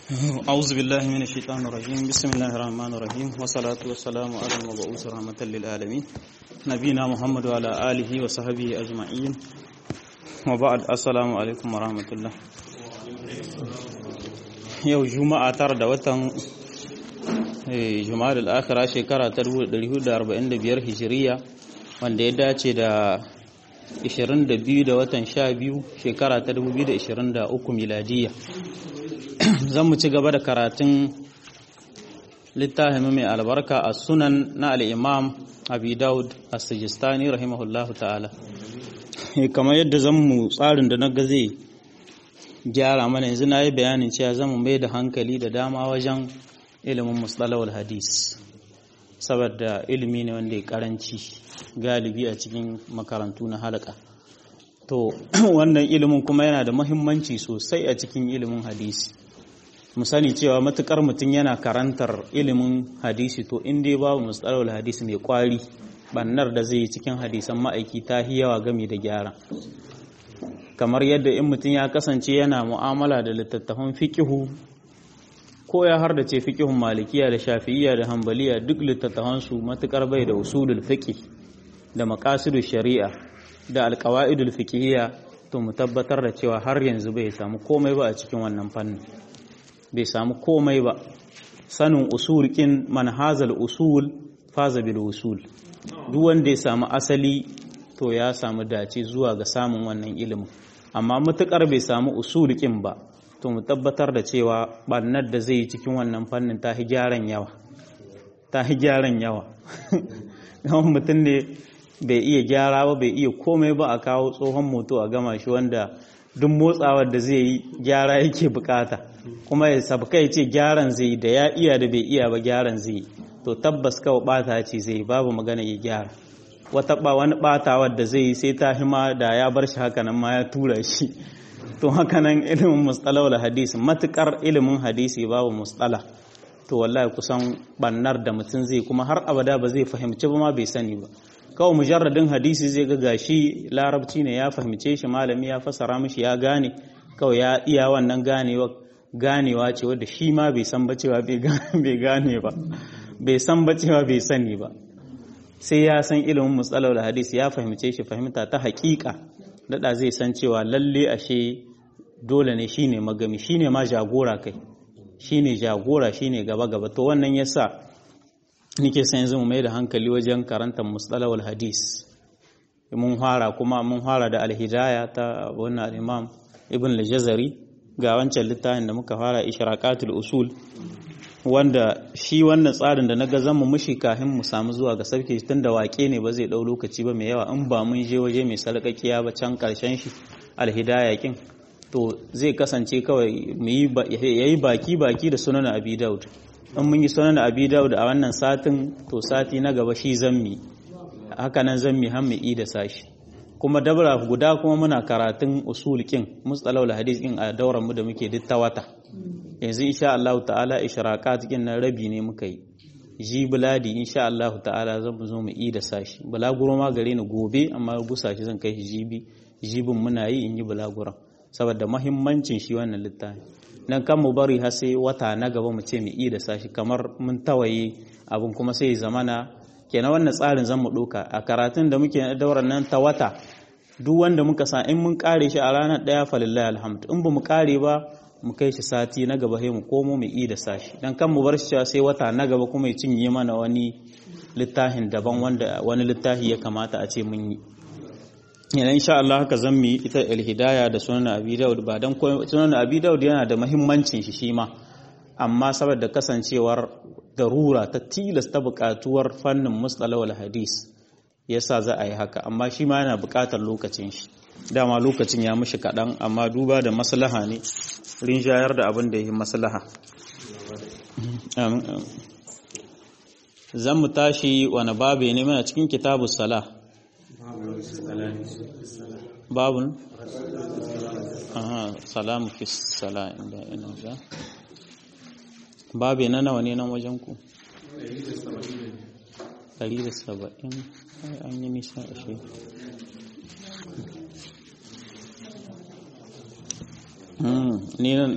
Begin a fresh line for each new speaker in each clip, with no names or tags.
أعوذ بالله من الشيطان الرجيم بسم الله الرحمن الرحيم والصلاة والسلام على المبعوث رحمة للعالمين نبينا محمد وعلى آله وصحبه أجمعين وبعد السلام عليكم ورحمة الله yau juma'a tara da watan juma'a da akira shekara ta 1445 hijiriya wanda ya dace da 22 da watan 12 shekara ta 2023 miladiyya zan mu ci gaba da karatun littafin mai albarka a sunan na al'imam abi daud a sijistani rahimahullahu ta'ala kamar yadda zan mu tsarin da na ga zai gyara mana yanzu na yi bayanin cewa zan mu mai da hankali da dama wajen ilimin mustalawar hadis saboda ilimi ne wanda ya karanci galibi a cikin makarantu na halaka to wannan ilimin kuma yana da mahimmanci sosai a cikin ilimin hadisi mu sani cewa matukar mutum yana karantar ilimin hadisi to in dai babu mustalahul hadisi mai kwari bannar da zai yi cikin hadisan ma'aiki ta yawa gami da gyara kamar yadda in mutum ya kasance yana mu'amala da littattafan fiqihu ko ya har da ce fiqihun malikiya da shafi'iyya da hambaliya duk littattafan su matukar bai da usulul fiqh da maqasidul shari'a da alqawaidul fiqhiyya to mu tabbatar da cewa har yanzu bai samu komai ba a cikin wannan fannin bai samu komai ba sanin usul kin manhazal usul faza bil usul duk wanda ya samu asali to ya samu dace zuwa ga samun wannan ilimin amma mutukar bai samu usul kin ba to mu tabbatar da cewa bannar da zai yi cikin wannan fannin ta gyaran yawa ta gyaran yawa yawan mutum ne bai iya gyara ba bai iya komai ba a kawo tsohon moto a gama shi wanda duk motsawar da zai yi gyara yake bukata kuma ya sabka ya ce gyaran zai da ya iya da bai iya ba gyaran zai to tabbas kawai bata ce zai babu magana ya gyara wata ba wani batawar da zai yi sai ta hima da ya bar shi hakanan ma ya tura shi to hakanan ilimin mustalahul hadisi matukar ilimin hadisi babu mustala to wallahi kusan bannar da mutum zai kuma har abada ba zai fahimci ba ma bai sani ba kawai mujarradin hadisi zai ga gashi larabci ne ya fahimce shi malami ya fasara mishi ya gane kawai ya iya wannan ganewa ganewa ce wadda shi ma bai san bacewa bai gane ba bai san bacewa bai sani ba sai ya san ilimin matsalar hadisi ya fahimce shi fahimta ta hakika dada zai san cewa lalle ashe dole ne shine magami shine ma jagora kai shine jagora shine gaba gaba to wannan yasa nike san yanzu mu mai da hankali wajen karantar mustalawal hadis mun fara kuma mun fara da alhidaya ta wannan imam ibn al-jazari ga wancan littafin da muka fara ishraqatul usul wanda shi wannan tsarin da na ga zan mu mushi kafin mu samu zuwa ga sarki tun da wake ne ba zai dau lokaci ba mai yawa in ba mun je waje mai sarƙaƙiya ba can karshen shi alhidaya kin to zai kasance kawai mu yi yayi baki baki da sunan abi daud in mun yi sunan abi daud a wannan satin to sati na gaba shi zammi haka nan zammi har mu da sashi kuma dabra guda kuma muna karatun usul kin mustalahul hadis kin a dauran mu da muke duk ta wata yanzu insha Allah ta'ala ishraqat kin nan rabi ne muka yi ji buladi insha Allah ta'ala zan zo mu yi da sashi bulaguro ma gare ni gobe amma gusa shi zan kai shi jibi jibin muna yi in yi bulaguro saboda muhimmancin shi wannan littafi nan kan mu bari har sai wata na gaba mu ce mu yi da sashi kamar mun tawaye abin kuma sai zamana kenan wannan tsarin zan mu ɗauka a karatun da muke daura nan ta wata duk wanda muka sa in mun kare shi a ranar ɗaya falillahi alhamdu in ba mu kare ba mu kai shi sati na gaba sai mu komo mu yi da sashi dan kan mu bar shi sai wata na gaba kuma ya cinye mana wani littafin daban wanda wani littafi ya kamata a ce mun yi yana insha Allah haka zan mi ita al-hidaya da sunan abi daud ba dan sunan abi daud yana da muhimmancin shi shi ma amma saboda kasancewar darura ta tilasta buƙatuwar fannin mustalawal hadis yasa za a yi haka amma shi ma yana buƙatar lokacin shi dama lokacin ya mishi kaɗan amma duba da maslaha ne rinjayar da abin da ya yi maslaha zan mu tashi wani babu ne mana cikin kitabu sala babun salamu fi sala inda ina za babu na nawa ne nan wajen ku 170 an yi nisa a shi ni nan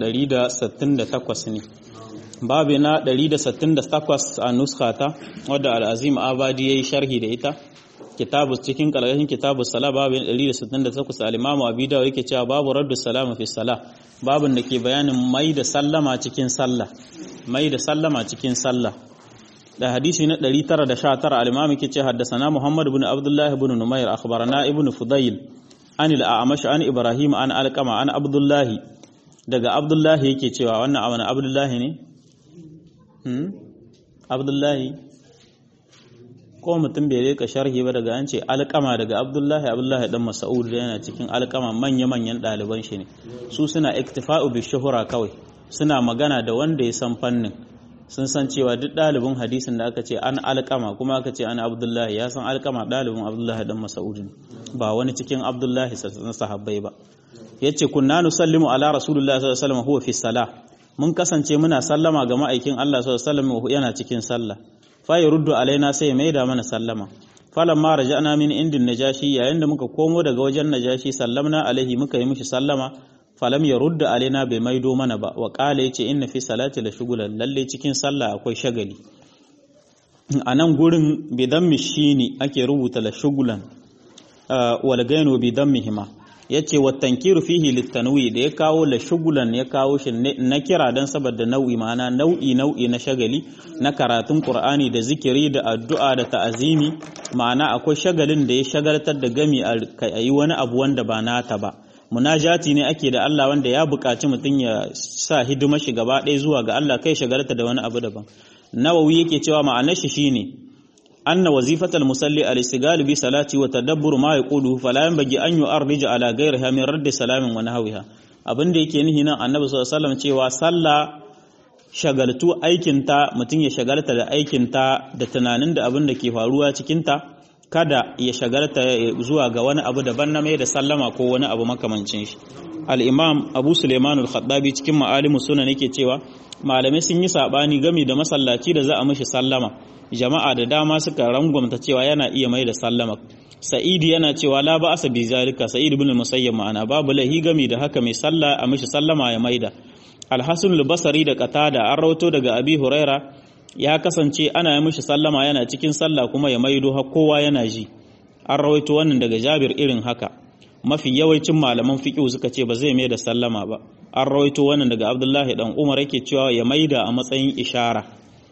168 ne babu na 168 a nuskata wadda al'azim abadi ya yi sharhi da ita kitabu cikin kalgashin kitabu sala babu 168 al-imamu abi dawud yake cewa babu raddu salama fi sala babun da ke bayanin mai da sallama cikin sallah mai da sallama cikin sallah da hadisi na 919 al-imamu yake cewa haddathana muhammad ibn abdullah ibn numair akhbarana ibn fudayl an al-a'mash an ibrahim an alqama an abdullah daga abdullah yake cewa wannan amana abdullah ne hmm abdullah ko mutum bai rika sharhi ba daga an ce alƙama daga abdullahi abdullahi dan mas'ud da yana cikin alƙama manya-manyan ɗaliban shi ne su suna iktifa'u bi shuhura kawai suna magana da wanda ya san fannin sun san cewa duk ɗalibin hadisin da aka ce an alƙama kuma aka ce an abdullahi ya san alƙama ɗalibin abdullahi dan mas'ud ne ba wani cikin abdullahi na sahabbai ba yace kunna nusallimu ala rasulullahi sallallahu alaihi wasallam huwa fi salah mun kasance muna sallama ga ma'aikin Allah sallallahu alaihi wasallam yana cikin sallah fa ruddu alaina sai mai da mana sallama falan ma raja'na min indin najashi yayin da muka komo daga wajen najashi sallamna alaihi muka yi mishi sallama falam ya rudda alaina bai maido mana ba wa qala yace inna fi salati la shugulan lalle cikin sallah akwai shagali a nan gurin bidan mishini ake rubuta la shugulan wal gainu bidan mihima yace wa tankiru fihi litanwi da ya kawo la shugulan ya kawo shi na kira dan saboda nau'i ma'ana nau'i nau'i na shagali na karatun qur'ani da zikiri da addu'a da ta'azimi ma'ana akwai shagalin da ya shagaltar da gami a yi wani abu wanda ba nata ba munajati ne ake da Allah wanda ya buƙaci mutum ya sa hidimar shi gaba ɗaya zuwa ga Allah kai shagalta da wani abu daban nawawi yake cewa ma'anar shi shine أن وظيفة المصلي الاستقال بصلاة وتدبر ما يقوله فلا ينبغي أن يؤرج على غيرها من رد سلام ونحوها abin da yake nihi nan annabi sallallahu alaihi wasallam cewa sallah shagaltu aikinta mutum ya shagalta da aikinta da tunanin da abin da ke faruwa cikinta kada ya shagalta zuwa ga wani abu daban na mai da sallama ko wani abu makamancin shi al-imam abu suleiman al-khattabi cikin ma'alimus sunan yake cewa malamai sun yi sabani game da masallaci da za a mishi sallama jama'a da dama suka rangwamta cewa yana iya mai da sallama sa'idi yana cewa la ba asa bi zalika sa'id ibn musayyab ma'ana babu lahi gami da haka mai sallah a mishi sallama ya maida al-hasan al-basri da qatada an rawato daga abi huraira ya kasance ana yi mishi sallama yana cikin sallah kuma ya maido har kowa yana ji an rawaito wannan daga jabir irin haka mafi yawancin malaman fiqh suka ce ba zai mai da sallama ba an rawaito wannan daga abdullahi dan umar yake cewa ya maida a matsayin ishara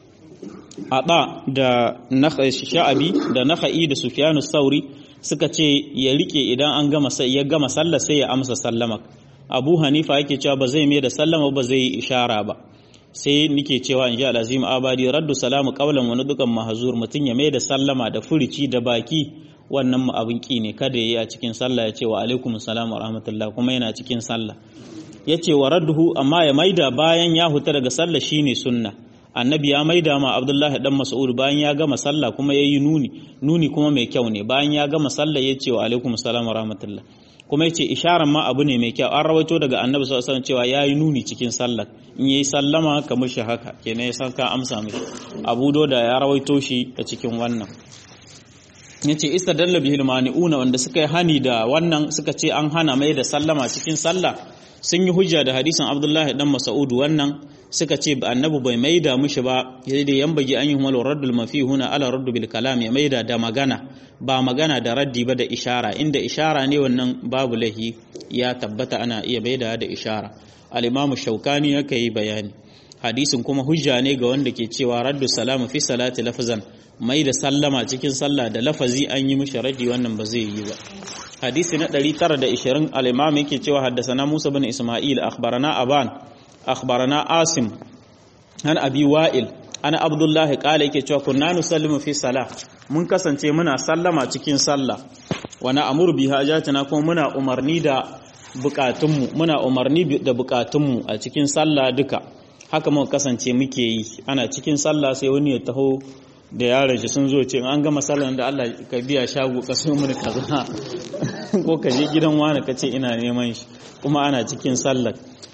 Aɗa da sha'abi da naka'i da sufyanu sauri suka ce ya rike idan an gama ya gama sallah sai ya amsa sallama abu hanifa yake cewa ba zai mai da sallama ba zai yi ishara ba sai nike cewa in ji alazim abadi raddu salamu qawlan wa nudukan mahzur mutun ya mai da sallama da furici da baki wannan abin ki ne kada yayi a cikin sallah ya ce wa alaikum salam wa rahmatullah kuma yana cikin sallah yace wa radduhu amma ya maida bayan ya huta daga sallah shine sunna annabi ya maida ma abdullahi dan mas'ud bayan ya gama sallah kuma yayi nuni nuni kuma mai kyau ne bayan ya gama sallah ya ce wa alaikum salam wa rahmatullah kuma yace isharar ma abu ne mai kyau an rawaito daga annabi sallallahu alaihi wasallam cewa yayi nuni cikin sallah in yayi sallama ka mishi haka kenan ya san ka amsa mishi abu da ya rawaito shi a cikin wannan yace istadalla bihil mani'una wanda suka yi hani da wannan suka ce an hana mai da sallama cikin sallah sun yi hujja da hadisin abdullahi dan mas'ud wannan suka ce annabi bai maida mushi ba sai da yambagi an yi humal raddul mafi huna ala raddu bil kalam ya maida da magana ba magana da raddi ba da ishara inda ishara ne wannan babu lahi ya tabbata ana iya maida da ishara al-imamu shaukani yake yi bayani hadisin kuma hujja ne ga wanda ke cewa raddu salamu fi salati lafzan mai da sallama cikin sallah da lafazi an yi mishi raddi wannan ba zai yi ba hadisi na 920 al-imam yake cewa haddasana Musa bin Isma'il akhbarana Aban akhbarana Asim an Abi Wa'il ana Abdullah qala yake cewa kunna nusallimu fi salah mun kasance muna sallama cikin sallah wa na amuru bi hajatina kuma muna umarni da bukatunmu muna umarni da bukatunmu a cikin sallah duka haka muka kasance muke yi ana cikin sallah sai wani ya taho da yaron shi sun zo ce an gama sallan da Allah ka biya shago ka so mun kaza ko ka je gidan wani ka ce ina neman shi kuma ana cikin sallar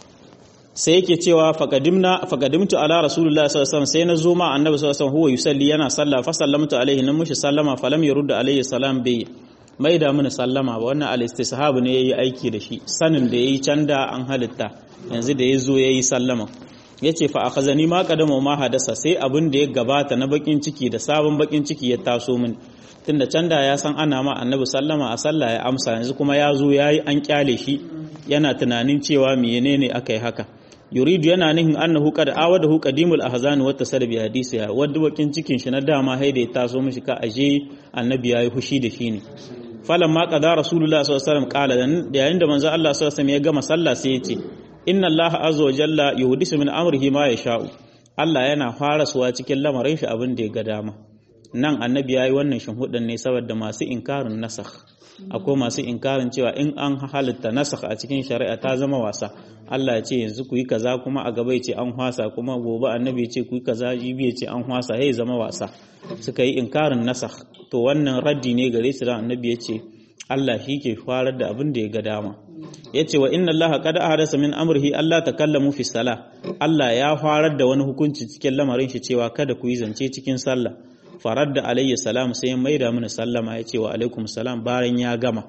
sai yake cewa faqadimna faqadimtu ala rasulullahi sallallahu alaihi wasallam sai na zo ma annabi sallallahu alaihi wasallam huwa yusalli yana sallah fa sallamtu alaihi nan mushi sallama falam yurda alaihi salam bai mai da mini sallama ba wannan al-istishab ne yayi aiki da shi sanin da yayi canda an halitta yanzu da ya zo ya yi sallama ya ce fa akhazani ma qadama ma hadasa sai abin da ya gabata na bakin ciki da sabon bakin ciki ya taso min tunda can da ya san ana ma annabi sallama a sallah ya amsa yanzu kuma ya zo yayi an kyale shi yana tunanin cewa menene aka yi haka yuridu yana nihin annahu qad awadahu qadimul ahzan wa tasar bi hadisiha wadda bakin cikin shi na dama haida ya taso mishi ka aje annabi yayi hushi da shi ne falamma qada rasulullah sallallahu alaihi wasallam qala yayin da manzo Allah sallallahu alaihi wasallam ya gama sallah sai ya ce inna allaha azza wa jalla yuhdisu min amrihi ma yasha'u Allah yana farasuwa cikin lamarin shi abin da ya ga dama nan annabi yayi wannan shinhudan ne saboda masu inkarin nasakh akwai masu inkarin cewa in an halitta nasakh a cikin shari'a ta zama wasa Allah ya ce yanzu ku yi kaza kuma a gaba ya ce an hwasa kuma gobe annabi ya ce ku yi kaza jibi ya ce an hwasa ya zama wasa suka yi inkarin nasakh to wannan raddi ne gare su da annabi ya ce Allah shi ke farar da abin da ya ga dama ya ce wa inna Allah qad ahdasa min amrihi Allah takallamu fi salah Allah ya farar da wani hukunci cikin lamarin shi cewa kada ku yi zance cikin sallah farar da alayhi salam sai ya maida mini sallama ya ce wa alaikum salam bayan ya gama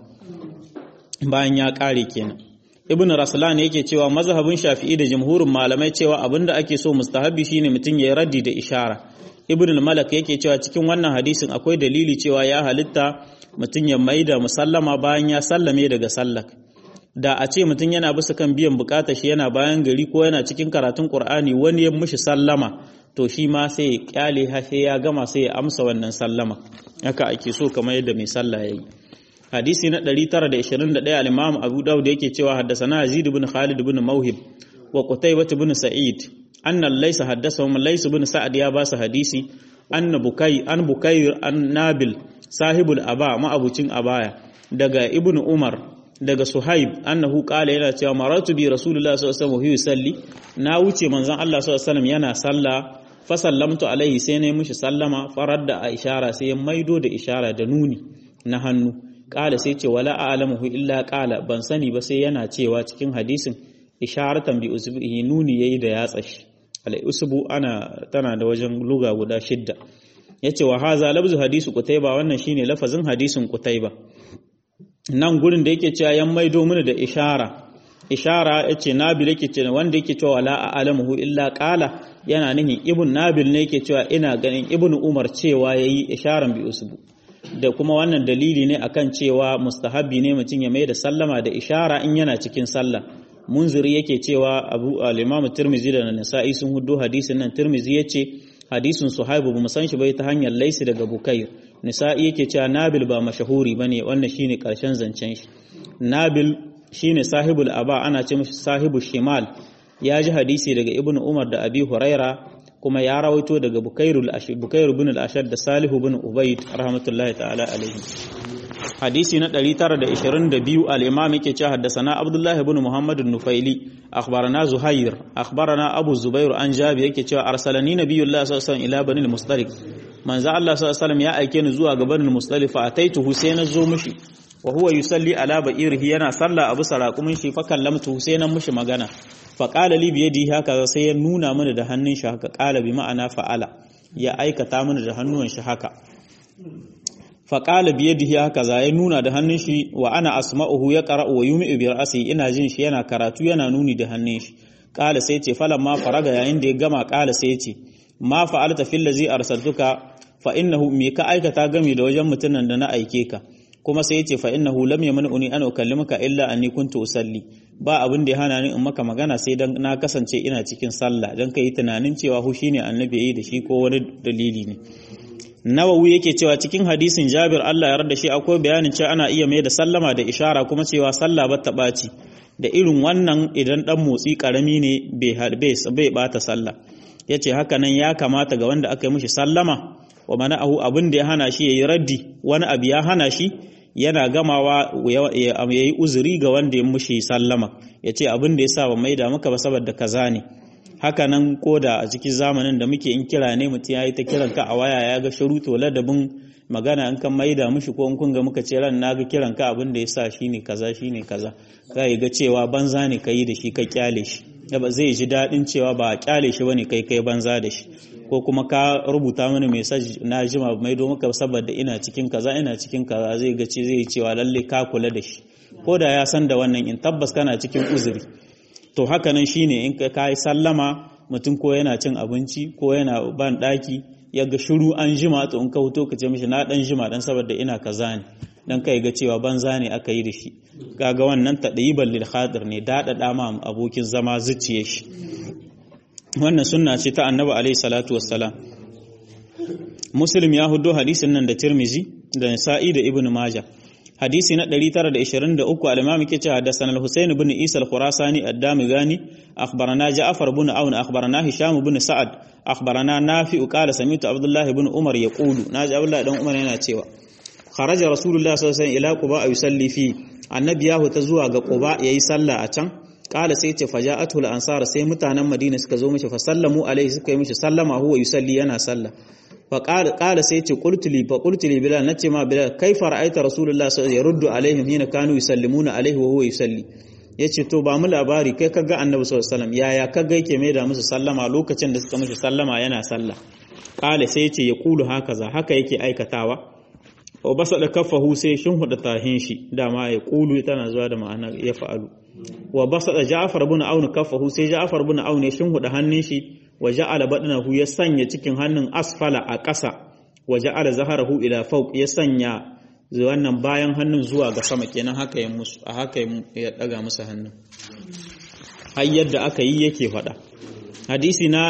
bayan ya kare kenan ibn raslan yake cewa mazhabin shafi'i da jumhurin malamai cewa abinda ake so mustahabi shine mutum ya raddi da ishara ibn al-malak yake cewa cikin wannan hadisin akwai dalili cewa ya halitta mutum ya maida musallama bayan ya sallame daga sallak da a ce mutum yana bisa kan biyan bukatar shi yana bayan gari ko yana cikin karatun qur'ani wani ya mushi sallama to shi ma sai ya kyale sai ya gama sai ya amsa wannan sallama haka ake so kamar yadda mai sallah yayi hadisi na 921 al-imam abu dawud yake cewa haddathana yazid ibn khalid ibn mawhib wa qutaybah ibn sa'id anna laysa haddathahum lays ibn sa'd ya ba su hadisi anna bukai an bukayr an nabil sahibul aba ma'abucin abaya daga ibn umar daga suhaib annahu qala yana cewa maratu bi rasulullahi sallallahu alaihi wasallam yusalli na wuce manzon Allah sallallahu alaihi wasallam yana sallah fa sallamtu alaihi sai ne mishi sallama faradda a ishara sai ya maido da ishara da nuni na hannu qala sai ce wala a'lamuhu illa qala ban sani ba sai yana cewa cikin hadisin isharatan bi usbihi nuni yayi da yatsa shi al usbu ana tana da wajen luga guda shidda yace wa haza labzu hadisu qutayba wannan shine lafazin hadisin qutayba nan gurin da yake cewa yan maido mini da ishara ishara yace nabil yake cewa wanda yake cewa la a'lamuhu illa qala yana nihin ibn nabil ne yake cewa ina ganin ibn umar cewa yayi isharan bi usbu da kuma wannan dalili ne akan cewa mustahabi ne mutum ya mai da sallama da ishara in yana cikin sallah munziri yake cewa abu al-imam tirmizi da nasa'i sun hudu hadisin nan tirmizi yace hadisin suhaibu ba san shi bai ta hanyar laisi daga bukair nisa'i yake cewa nabil ba mashahuri bane wannan shine karshen zancen shi nabil shine sahibul aba ana ce mishi sahibu shimal ya ji hadisi daga ibnu umar da abi huraira kuma ya rawaito daga bukairul bukair ibn al-ashad da salihu ibn ubayd rahmatullahi ta'ala alaihi hadisi na 922 al-imam yake cewa haddathana abdullah ibn muhammad an-nufaili akhbarana zuhair akhbarana abu zubair an jabi yake cewa arsalani nabiyullah sallallahu alaihi wasallam ila bani al-mustalik manzo Allah sallallahu alaihi wasallam ya aike ni zuwa ga bani al-mustalik fa ataituhu sai na zo mushi wa huwa yusalli ala ba'irihi yana sallah abu saraqumin shi fa kallamtu sai na mushi magana fa qala li biyadihi haka sai ya nuna mana da hannun shi haka qala bi ma'ana fa'ala ya aikata mana da hannuwan shi haka faƙala biyadihi haka za ya nuna da hannun shi wa ana asma'uhu ya ƙara wa yumi bi ra'si ina jin shi yana karatu yana nuni da hannun shi ƙala sai ce falan ma faraga yayin da ya gama ƙala sai ce ma fa'alta fil ladzi arsaltuka fa innahu me ka aikata gami da wajen mutumin da na aike ka kuma sai yace fa innahu lam yamna'uni an ukallimuka illa anni kuntu usalli ba abin da ya hana ni in maka magana sai dan na kasance ina cikin sallah dan kai tunanin cewa hu shine annabi yayi da shi ko wani dalili ne Nawawi yake cewa cikin hadisin Jabir Allah ya rada shi akwai bayanin cewa ana iya mai da sallama da ishara kuma cewa sallah ba ta ɓaci da irin wannan idan dan motsi karami ne bai bai bata sallah yace haka nan ya kamata ga wanda aka yi mishi sallama wa mana'ahu abin da ya hana shi yayi raddi wani abu ya hana shi yana gamawa ya yi uzuri ga wanda ya mishi sallama yace abin da yasa ba maida maka ba saboda kaza ne haka nan koda a cikin zamanin da muke in kira ne mutum ya yi ta kiranka a waya ya ga sharuto ladabin magana in kan maida mushi ko in kun ga muka ce ran naga kiranka abin da ya sa shi ne kaza shi ne kaza ka ga cewa banza ne ka yi da shi ka kyale shi ba zai ji daɗin cewa ba a kyale shi bane kai kai banza da shi ko kuma ka rubuta mini message na jima maido maka saboda ina cikin kaza ina cikin kaza zai ga ce zai cewa lalle ka kula da shi ko da ya san da wannan in tabbas kana cikin uzuri to haka nan shine in ka kai sallama mutum ko yana cin abinci ko yana ban daki ya ga shiru an jima to in ka huto ka ce mishi na dan jima dan saboda ina kaza ne dan kai ga cewa banza ne aka yi da shi kaga wannan tadayiban lil khadir ne dada dama abokin zama zuciye shi wannan sunna ce ta annabi alaihi salatu wassalam muslim ya hudo hadisin nan da tirmizi da nasa'i da ibnu maja hadisi na 923 al-imam yake cewa hadathana al-husayn ibn isa al-khurasani ad-damigani akhbarana ja'far ibn aun akhbarana hisham ibn sa'ad akhbarana nafi qala sami'tu abdullah ibn umar yaqulu naji abdullah dan umar yana cewa kharaja rasulullah sallallahu alaihi wasallam ila quba yusalli fi annabi ya huta zuwa ga quba yayi sallah a can kala sai ce faja'atu al-ansar sai mutanen madina suka zo mishi fa sallamu alaihi suka yi mishi sallama huwa yusalli yana sallah fa qala sai ce qultu li fa qultu li bilal nace ma bilal kaifa ra'aita rasulullah sallallahu alaihi yaruddu alaihim hina kanu yusallimuna alaihi wa huwa yusalli yace to ba mu labari kai kaga annabi sallallahu alaihi wasallam yaya kaga yake mai da musu sallama lokacin da suka mishi sallama yana sallah kala sai ce ya kulu hakaza haka yake aikatawa wa basa da kafahu sai shin huda tahin shi dama ya kulu tana zuwa da ma'ana ya fa'alu wa basa da ja'far ibn aun kafahu sai ja'far ibn aun ya shin huda hannun shi wa ja'ala badnahu ya sanya cikin hannun asfala a ƙasa wa ja'ala zaharahu ila fawq ya sanya wannan bayan hannun zuwa ga sama kenan haka ya musu a haka ya daga musu hannun har yadda aka yi yake faɗa hadisi na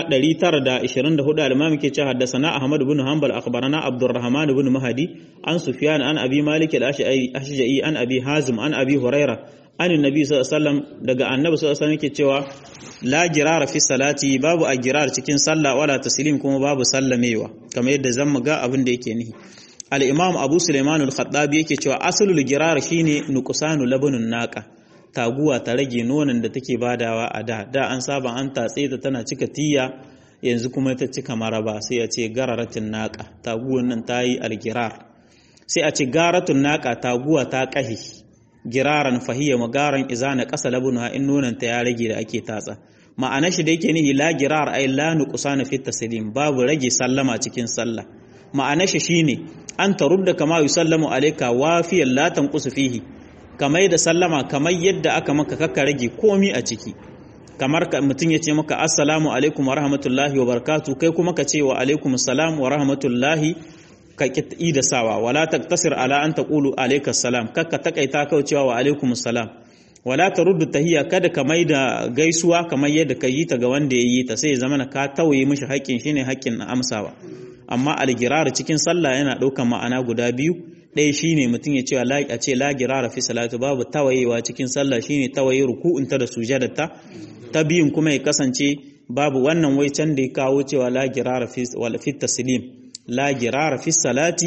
924 al-imam ke cewa haddathana ahmad ibn hanbal akhbarana abdurrahman ibn mahdi an sufyan an abi malik al-ashja'i an abi hazim an abi huraira an annabi sallallahu alaihi wasallam daga annabi sallallahu alaihi wasallam ke cewa la girara fi salati babu a girar cikin sallah wala taslim kuma babu sallamewa kamar yadda zan ga abin da yake nihi al-imam abu sulaiman al-khattabi yake cewa aslul girar shine nuqsanu labunun naqa taguwa ta rage nonon da take badawa a da da an saba an tatse ta tana cika tiya yanzu kuma ta cika maraba sai a ce gararatin naka taguwan nan ta yi algirar sai a ce garatun naka taguwa ta kahi giraran fahiyya magaran izana kasa labuna in nonon ta ya rage da ake tatsa ma'ana shi da yake nihi la girar ay la nuqsana fi taslim babu rage sallama cikin sallah ma'ana shi shine an tarudda kama yusallamu alayka wafiyan la tanqusu fihi kamar da sallama kamar yadda aka maka kakka rage komi a ciki kamar mutum ya ce maka assalamu alaikum wa rahmatullahi wa barakatu kai kuma ka ce wa alaikum salam wa rahmatullahi ka ki da sawa wala taktasir ala an taqulu alayka salam kakka takaita kaucewa wa alaikum salam wala taruddu tahiyya kada ka mai da gaisuwa kamar yadda ka yi ta ga wanda ya yi ta sai ya zama ka tawaye mishi haƙƙin shine haƙƙin na amsawa amma algirar cikin sallah yana ɗaukar ma'ana guda biyu ɗaya shine mutum ya ce a ce la girara fi salatu babu tawayewa cikin sallah shine tawaye ruku'unta da sujadarta ta biyun kuma ya kasance babu wannan wai can da ya kawo cewa la girara fi wala fi taslim la girara fi salati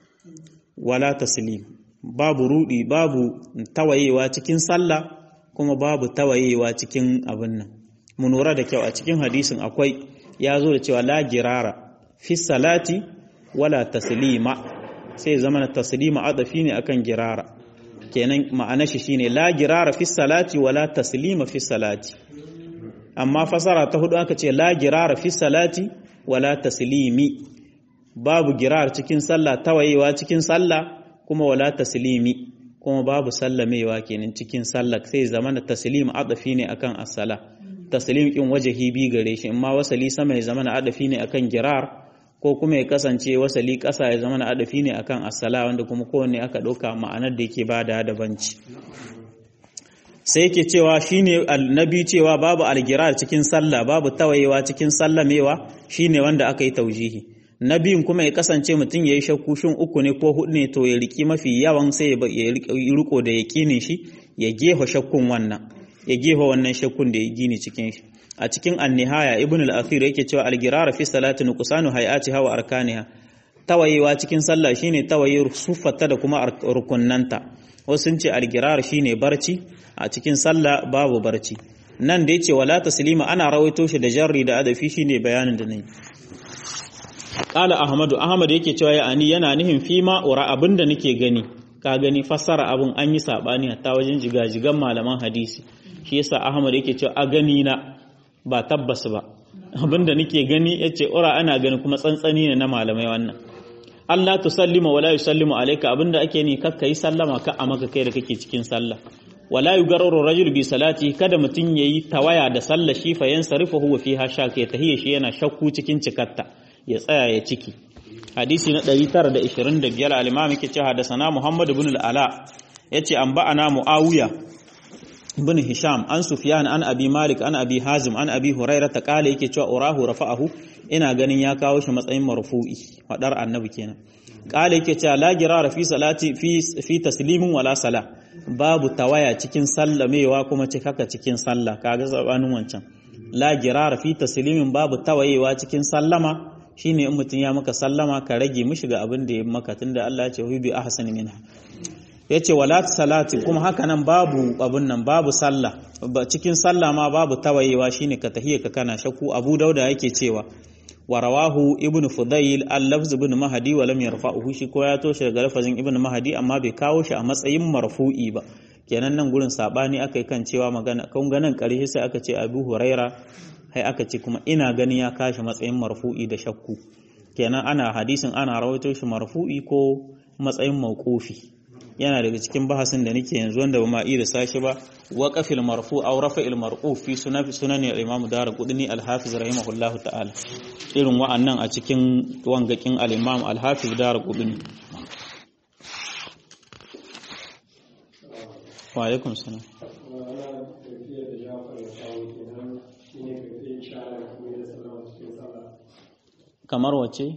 wala taslim babu rudi babu tawayewa cikin sallah kuma babu tawayewa cikin abin nan mu lura da kyau a cikin hadisin akwai ya zo da cewa la girara fi salati wala taslima sai zama na taslima adafi ne akan girara kenan ma'ana shi shine la girara fi salati wala taslima fi salati amma fasara ta hudu aka ce la girara fi salati wala taslimi babu girar cikin sallah tawayewa cikin sallah kuma wala taslimi kuma babu sallamewa kenan cikin sallah sai zama na taslim adafi ne akan as-sala taslim kin wajahi bi gare shi amma wasali sama ya zama na adafi ne akan girar ko kuma ya kasance wasali ƙasa ya zama na adafi ne akan asala wanda kuma kowanne aka ɗauka ma'anar da yake bada da banci sai yake cewa shine annabi cewa babu algirar cikin sallah babu tawayewa cikin sallamewa shine wanda aka yi taujihi nabiyin kuma ya kasance mutum ya yi shakku shin uku ne ko hudu ne to ya riki mafi yawan sai ya riko da yaƙinin shi ya gefa shakkun wannan ya gefa wannan shakkun da ya gini cikin shi a cikin annihaya ibn al-athir yake cewa al-girar fi salati nuqsanu hay'atiha wa arkaniha tawayewa cikin sallah shine tawaye sufata da kuma rukunnanta wasu sun ce al-girar shine barci a cikin sallah babu barci nan da yace wala taslima ana rawaito shi da jarri da adafi shine bayanin da nayi qala ahmadu ahmad yake cewa ya ani yana nihin fima ura abinda nake gani ka gani fassara abun an yi sabani hatta wajen jigajigan malaman hadisi shi yasa ahmad yake cewa a gani na ba tabbas ba abinda nake gani yace ura ana gani kuma tsantsani ne na malamai wannan Allah tusallima wala yusallimu alayka abinda ake ni kakka yi sallama ka a maka kai da kake cikin sallah wala yugarru rajul bi salati kada mutun yayi tawaya da sallar shi fa yansarifu huwa fiha shak ya tahiyya shi yana shakku cikin cikatta ya tsaya ya ciki hadisi na 925 al-imam yake cewa hadasana Muhammad ibn al-Ala yace an ba'ana Muawiya ibn Hisham an Sufyan an Abi Malik an Abi Hazim an Abi Hurairah ta kale yake cewa urahu rafa'ahu ina ganin ya kawo shi matsayin marfu'i fadar annabi kenan kale yake cewa la girara fi salati fi fi taslimin wala sala babu tawaya cikin sallamewa kuma cikaka cikin sallah kaga sabanin wancan la girara fi taslimin babu tawayewa cikin sallama shine in mutum ya maka sallama ka rage mishi ga abin da ya maka tunda Allah ya ce hu bi ahsani minha yace wala salati kuma haka nan babu abin nan babu sallah cikin sallah ma babu tawayewa shine ka tahiyya ka kana shakku Abu Dauda yake cewa wa rawahu ibnu Fudayl al-lafz ibn Mahdi wa lam yarfa'uhu shi ko ya toshe daga lafazin ibn Mahdi amma bai kawo shi a matsayin marfu'i ba kenan nan gurin sabani akai kan cewa magana kun ganin ƙarshe sai aka ce Abu Huraira hai aka ce kuma ina gani ya kashi matsayin marfu'i da shakku kenan ana hadisin ana rawaito shi marfu'i ko matsayin mauqufi yana daga cikin bahasin da nake yanzu wanda ba ma iya sashi ba waqafil marfu aw rafa'il marfu fi sunan sunan al-imam darqutni al-hafiz rahimahullahu ta'ala irin wa'annan a cikin wangakin al-imam al-hafiz darqutni wa alaikum salam kamar wace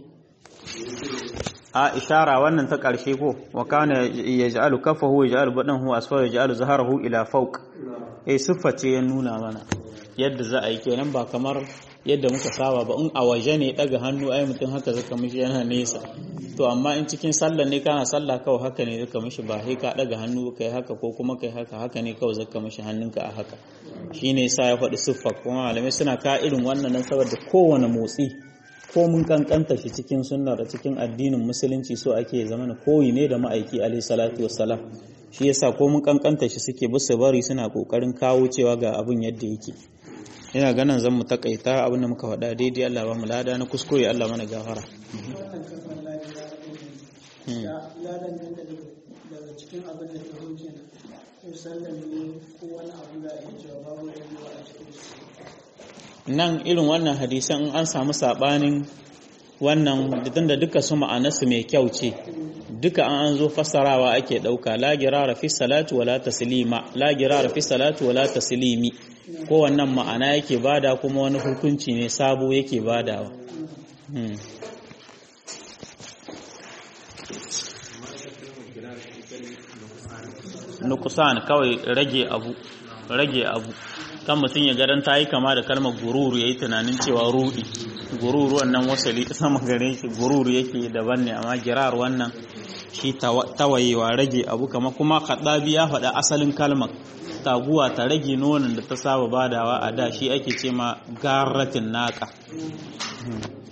a ishara wannan ta ƙarshe ko wa kana yaj'alu kafahu yaj'alu badahu asfa yaj'alu zaharahu ila fawq eh siffa ce ya nuna mana yadda za a yi kenan ba kamar yadda muka saba ba in a waje ne daga hannu ai mutum haka zaka mishi yana nesa to amma in cikin sallah ne kana sallah kawai haka ne zaka mishi ba sai ka daga hannu kai haka ko kuma kai haka haka ne kawai zaka mishi hannunka a haka shine yasa ya faɗi siffa kuma malamai suna ka irin wannan nan saboda kowane motsi ko mun kankanta shi cikin sunna da cikin addinin musulunci so ake zama na koyi ne da ma'aiki alaihi salatu wassalam shi yasa ko mun kankanta shi suke bisa bari suna kokarin kawo cewa ga abin yadda yake ina ganin zan mu takaita abin da muka faɗa daidai Allah ba mu lada na kuskure Allah mana gafara
daga cikin abin da ta hujja musallan ne ko wani abu da ake cewa babu rayuwa a cikin
nan irin wannan hadisan in an samu sabanin wannan da duka su ma'anarsu mai kyau ce duka an an zo fassarawa ake dauka la girara fi salatu wala taslima la girara fi salatu wala taslimi ko wannan ma'ana yake bada kuma wani hukunci ne sabo yake badawa hmm. nukusan kawai rage abu rage abu kan mutum ya garan ta yi kama da kalmar gururu ya yi tunanin cewa rudi gururu wannan wasali sama gare shi gururu yake daban ne amma girar wannan shi tawayewa rage abu kama kuma kaddabi ya faɗa asalin kalmar taguwa ta rage nonon da ta saba badawa a da shi ake ce ma garatin naka